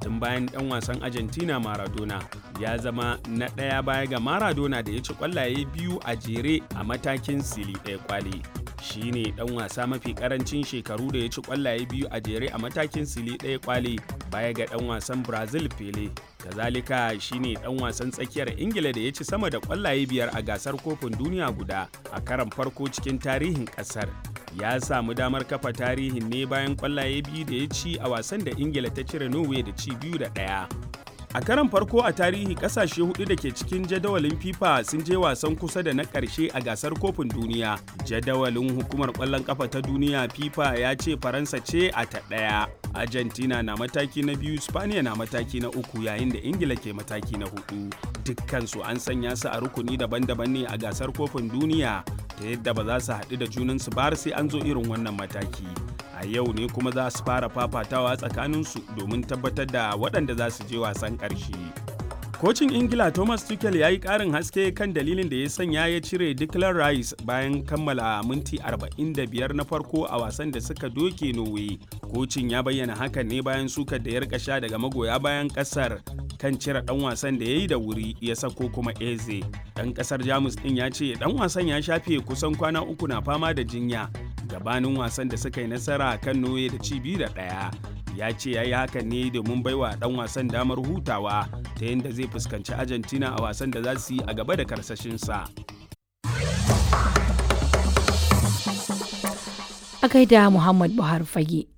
tun bayan ɗan wasan Argentina Maradona ya zama na ɗaya baya ga Maradona da ya ci ƙwallaye biyu a jere a matakin sili ɗaya kwali. Shi ne ɗan wasa mafi ƙarancin shekaru da ya ci ƙwallaye biyu a jere a matakin sili ɗaya kwali baya ga ɗan wasan Brazil Pele. Kazalika shi ne ɗan wasan tsakiyar Ingila da ya ci sama da ƙwallaye biyar a gasar kofin duniya guda a karan farko cikin tarihin ƙasar. ya samu damar kafa tarihin ne bayan kwallaye biyu da ya ci a wasan da ingila ta cire norway da ci biyu da ɗaya a karan farko a tarihi kasashe hudu da ke cikin jadawalin fifa sun je wasan kusa da na ƙarshe a gasar kofin duniya jadawalin hukumar ƙwallon kafa ta duniya fifa ya ce faransa ce a ta ɗaya argentina na mataki na biyu spaniya na mataki na uku yayin da ingila ke mataki na hudu dukkansu an sanya su a rukuni daban-daban ne a gasar kofin duniya ta yadda ba za su haɗu da junansu ba sai an zo irin wannan mataki a yau ne kuma za su fara fafatawa tsakaninsu domin tabbatar da waɗanda za su je wasan ƙarshe kocin ingila thomas tuchel ya yi ƙarin haske kan dalilin da ya sanya ya cire declan rice bayan kammala minti 45 na farko a wasan da suka doke norway kocin ya bayyana hakan ne bayan sukar da ya rika sha daga magoya bayan ƙasar kan cire ɗan wasan da ya yi da wuri ya sako kuma eze ɗan ƙasar jamus ɗin ya ce ɗan wasan ya shafe kusan kwana uku na fama da jinya gabanin wasan da suka yi nasara kan noye da ci biyu da ɗaya ya ce ya yi hakan ne domin baiwa ɗan wasan damar hutawa ta yadda zai fuskanci argentina a wasan da za su yi a gaba da karsashinsa a gaida muhammad buhari fage